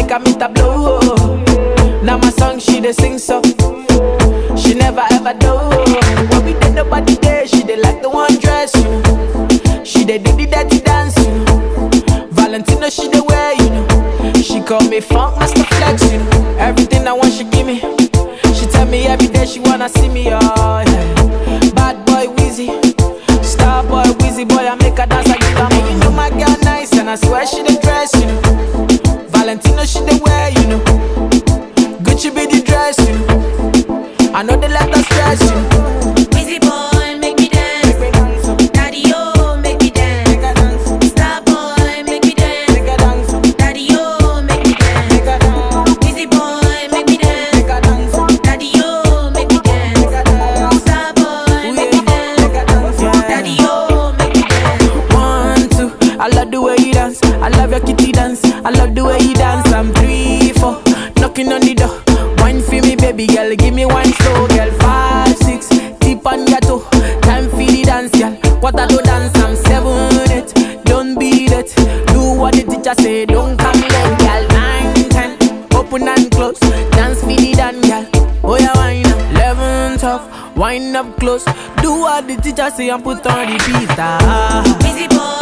make her meet a blow. Now my song she dey sing so. She never ever do. When we did nobody there, she dey like the one dress, you know. She dey do the dirty dance, you know. Valentino she dey wear, you know. She call me funk master flex, you know. Everything I want she give me. She tell me every day she wanna see me, oh yeah. Bad boy Wheezy, star boy Wheezy boy I make her dance I give her money. You know my girl nice and I swear she dey dress, you know. Valentino she dey wear, you know. Gucci be the dress, you know. I know they let us stress, you know. Busy boy, make me dance. Daddy, oh, make me dance. Star boy, make me dance. Daddy, oh, make me dance. Busy boy, make me dance. Daddy, oh, make me dance. Star boy, make me dance. Daddy, oh, make me dance. One, two, I love the way you dance. I love your kitty dance. I love the way you dance. I'm three, four, knocking on the door. Wine for me, baby girl. Give me one slow, girl. Five, six, tip on your toe. Time for the dance, girl. What I do dance, I'm seven, eight. Don't beat it. Do what the teacher say. Don't come late, girl. Nine, ten, open and close. Dance for the dance, girl. Oh yeah, wine up. Eleven, twelve, wind up close. Do what the teacher say and put on the beat. Ah. Busy boy,